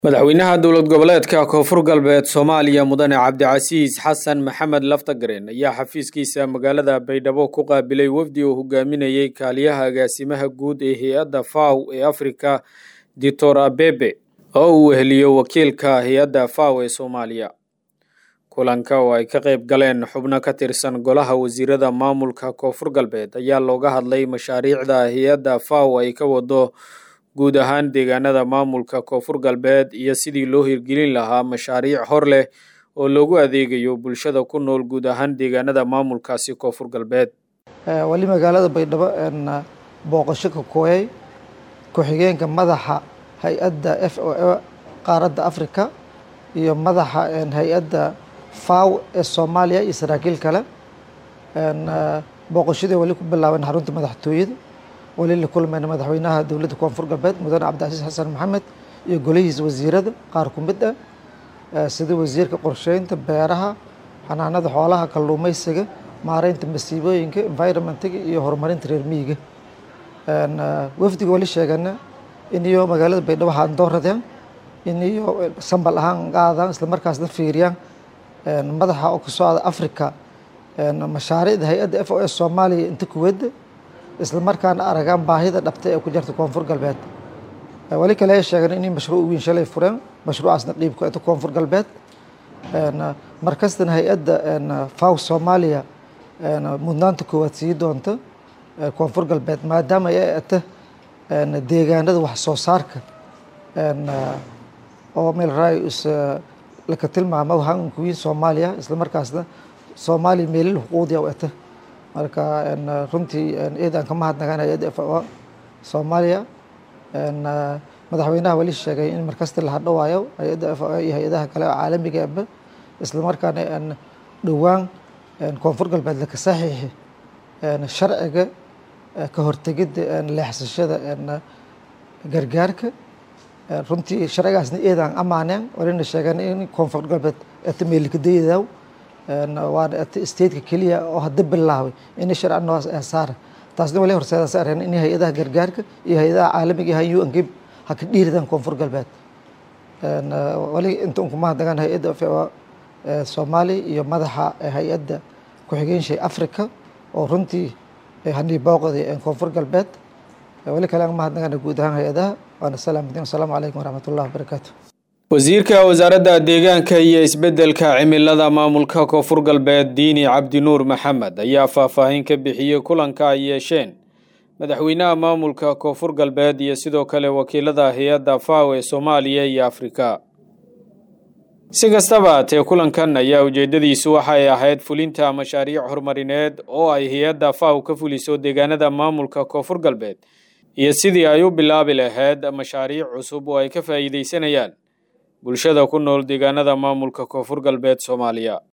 madaxweynaha dowlad goboleedka koonfur galbeed soomaaliya mudane cabdicasiis xasan maxamed laftagareen ayaa xafiiskiisa magaalada baydhabo ku qaabilay wafdi uu hogaaminayey kaaliyaha agaasimaha guud ee hay-adda faw ee afrika ditor abebe oo uu weheliyo wakiilka hay-adda faw ee soomaaliya kulanka oo ay ka qayb galeen xubno ka tirsan golaha wasiirada maamulka koonfur galbeed ayaa looga hadlay mashaariicda hay-adda faw ay ka wado guud ahaan deegaanada maamulka koonfur galbeed iyo sidii loo hirgelin lahaa mashaariic hor leh oo loogu adeegayo bulshada ku nool guud ahaan deegaanada maamulkaasi koonfur galbeed wali magaalada baydhabo booqasho ka kooyay ku-xigeenka madaxa hay-adda f o a qaaradda africa iyo madaxa hay-adda faw ee soomaaliya iyo saraakiil kale booqashadii wali ku bilaaban xarunta madaxtooyada wali la kulmayna madaxweynaha dowladda koonfur galbeed mudane cabdicasiis xasan maxamed iyo golihiisa wasiirada qaar ku mid ah sida wasiirka qorsheynta beeraha xanaanada xoolaha kalluumeysiga maareynta masiibooyinka environmentiga iyo horumarinta reer miyiga wafdiga wali sheegana iniyo magaalada baydhabo haandooradeen iniyo sambal ahaan qaadaan isla markaasna fiiriyaan madaxa oo ka socda africa mashaariicda hay-adda f o s soomaaliya inta kuwada isla markaana aragaan baahida dhabta ee ku jirta koonfur galbeed wali kale ay sheegeen inay mashruuc weyn shalay fureen mashruucaasna dhiib ku eta koonfur galbeed markastana hay-adda faw soomaaliya mudnaanta koowaad sii doonta koonfur galbeed maadaama ay eta deegaanada wax soo saarka oo meel raayus laka tilmaamo hankuwiin soomaaliya isla markaasna soomaaliya meelil xuquuqdiya u eta marka runtii eedaan ka mahadnagaan hay-adda f o soomaaliya madaxweynaha wali sheegay in markasta la hadhowaayo hay-adda f o iyo hay-adaha kale oo caalamiga aba isla markaana dhowaan koonfur galbeed laka saxiixi sharciga ka hortegidda leexsashada gargaarka runtii sharcigaasna eedaan amaaneen walina sheegeen in koonfur galbeed eta meelikadayadaw waana eta stateka keliya oo hadda bilaabay inay sharci noocaas ee saara taasna wali horseedaas areen in hay-adaha gargaarka iyo hay-adaha caalamiga hay u nkib ha ka dhiiridaan koonfur galbeed wali inta unku mahadnagaan hay-adda f o soomaaliya iyo madaxa hay-adda ku-xigeenshii africa oo runtii hanii booqday koonfur galbeed wali kale aan mahadnagaan guud ahaan hay-adaha waana salaamatin wasalaamu calaykum waraxmat ullahi wabarakaatu wasiirka wasaaradda deegaanka iyo isbeddelka cimilada maamulka koonfur galbeed diini cabdinuur maxamed ayaa faahfaahin ka bixiyey kulanka ay yeesheen madaxweynaha maamulka koonfur galbeed iyo sidoo kale wakiilada hay-adda faw ee soomaaliya iyo afrika si kastaba haatee kulankan ayaa ujeeddadiisu waxay ahayd fulinta mashaariic horumarineed oo ay hay-adda faw ka fuliso deegaanada maamulka koonfur galbeed iyo sidii ay u bilaabi lahayd mashaariic cusub oo ay ka faa'iidaysanayaan bulshada ku nool deegaanada maamulka koonfur galbeed soomaaliya